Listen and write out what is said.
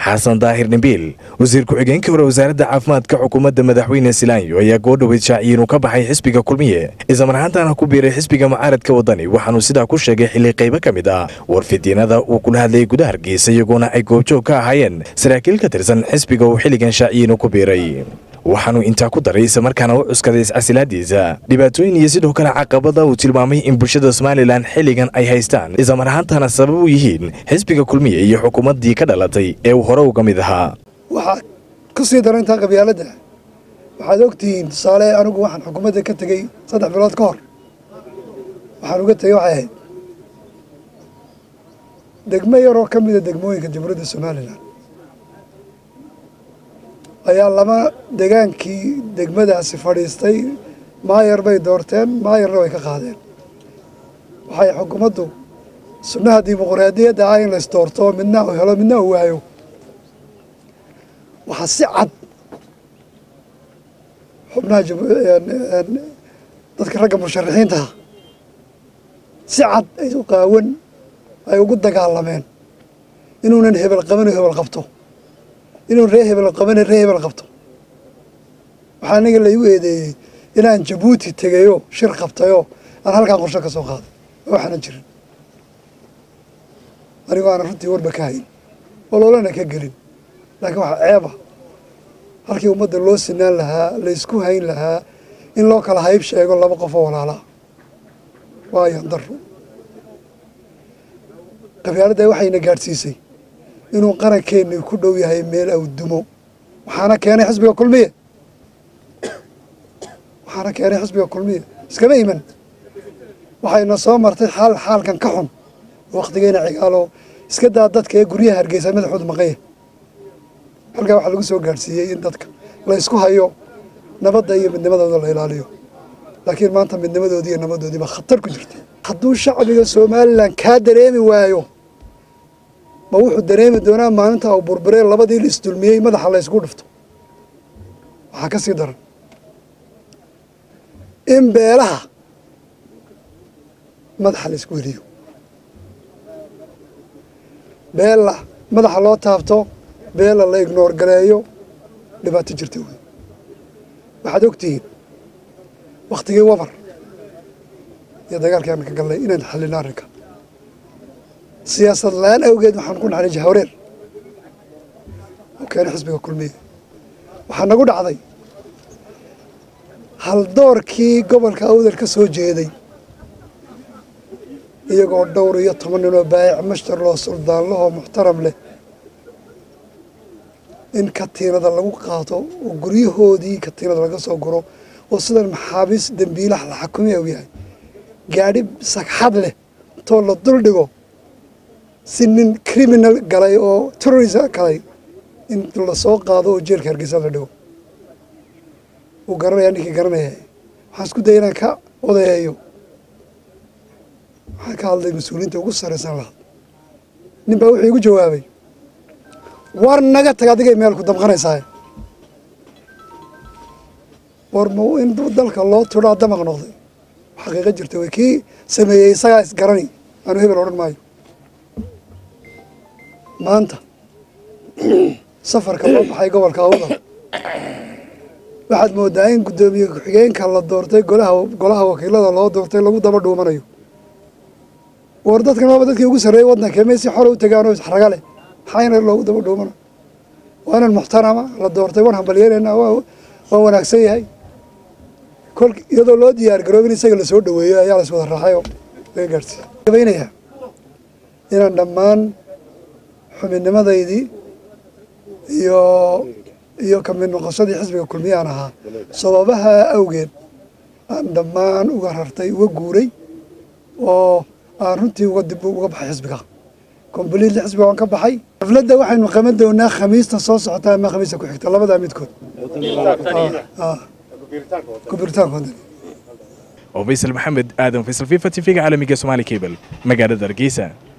xasan daahir dhimbiil wasiir ku-xigeenkii hore wasaaradda caafimaadka xukuumadda madaxweyne silaanyo ayaa goodhoweyd shaaciyey inuu ka baxay xisbiga kulmiye islamar ahaantaana ku biiray xisbiga mucaaradka waddani waxaanuu sidaa ku sheegay xilli qaybo ka mid ah warfidyeenada uu kula hadlayay gudaha hargeysa iyagoona ay goobjoog ka ahaayeen saraakiil ka tirsan xisbiga uu xilligan shaaciyey inuu ku biiray waxaanuu intaa ku daray islamarkaana u cuskaday iscasilaadiisa dhibaatooyin iyo sidoo kale caqabada uu tilmaamay in bulshada somalilan xilligan ay haystaan islamar ahaantaana sabab u yihiin xisbiga kulmiye iyo xukuumaddii ka dhalatay ee uu hore uga mid ahaa waxaa ku sii darantaa qabyaaladda waxaad ogtihiin tusaale anigu waxaan xukuumadda ka tegey saddex bilood ka hor waxaan uga tegey waxay ahayd degmo yaroo ka mida degmooyinka jamhuuriyadda somalilan ayaa lama degaankii degmadaasi fadhiistay maayar bay doorteen maayarna way ka qaadeen waxay xukuumaddu sunnaha dimuquraadiyadda ah in lays doorto midna uu helo midna uu waayo waxaa si cad xubnaha dadka ragga musharaxiintaha si cad ay u qaawan ay ugu dagaalameen inuunan hebel qaban oo hebel qabto inuu ree hebel qabane ree hebel qabto waxaa aniga laigu eedeeyey inaan jabuuti tegayoo shir qabtayoo aan halkaan qorsho ka soo qaaday waxaana jirin anigoo aanan runtii warba ka hayn oloolana ka gelin laakiin waxaa ceeba halkii ummadda loo sinaan lahaa laysku hayn lahaa in loo kala hayb sheego laba qofoo walaalaa waayan daro qabyaaladda waxayna gaadhsiisay inuu qarankeenni ku dhow yahay meel aw dumo waxaana keenay xisbiga kulmiye waxaana keenay xisbiga kulmiye iskama iman waxayna soo martay xaal xaalkan ka xun waktigeena cigaalo iska daa dadka ee guryaha hargeysa madaxooda maqanya halkaa waxaa lagu soo gaadhsiiyey in dadka la ysku hayo nabadda iyo midnimadooda la ilaaliyo laakiin maanta midnimadoodii iyo nabadoodiiba khatar ku jirta hadduu shacbiga somalilan kaa dareemi waayo ma wuxuu dareemi doonaa maalinta uu burburee labadii la isdulmiyey madaxa la ysku dhufto waxaa ka sii daran in beelaha madaxa la ysku heliyo beella madaxa loo taabto beella la ignoor galeeyo dhibaato jirta wey waxaad ogtihiin waktigii wabar iyo dagaalkii aan ka galnay inaan xallino arrinka siyaasad la-aan awgeed waxaan ku naxnay jahwareer oo keenay xisbiga kulmiye waxaa nagu dhacday haldoorkii gobolka awdal ka soo jeeday iyagoo dhowr iyo toban ninoo baayic mashtar loo suldaanlahoo muxtaram leh in katiinada lagu qaato oo guryahoodii katiinada laga soo guro oo sidan maxaabiis dembiilaha la xakumiya u yahay gaadhi sagxad leh intoo la dul dhigo si nin criminal galay oo terrorism galay in lasoo qaado oo jeelka hargeysa la dhigo uu garanaya ninkii garanaya waxaan isku daya inaan ka odayeeyo waxaan ka hadlay mas-uuliyiinta ugu sarraysan lahaa nin baa wuxuu igu jawaabay war naga tag adigay meel ku damqanaysaa war ma in dalka loo turaa damaq noqday xaqiiqo jirta wey kii sameeyey isagaa isgarani aanu hebel odhan maayo maanta safarka loo baxay gobolka awdal waxaad moodaa in guddoomiye ku-xigeenka la doortay golaha golaha wakiilada loo doortay lagu daba dhuumanayo war dadkan waaba dadkii ugu sarreeyey waddanka may si xore u tegaanoo isxraga leh maxayna loogu daba dhuumana waa inan muxtarama la doortay waan hambalyeelena waa wanaagsan yahay kol iyadoo loo diyaar garoob in isaga lasoo dhaweeyo ayaa las wada raacay oo laga gaadhsiiya gabaynayaa inaan dhammaan xubinimadaydii iyo iyo kamid noqoshadii xisbiga kulmiye aan ahaa sababaha awgeed aan dhammaan uga rartay uga guuray oo aan runtii uga dib uga baxay xisbiga kombliitli xisbiga waan ka baxay xafladda waxaynu qaban doonaa khamiista soo socota ama khamiista ku xigta labadaa midkood kubiritaankoodani oo faysal maxamed aadan faysal fifa t v-ga caalamiga somaali cable magaalada hargeysa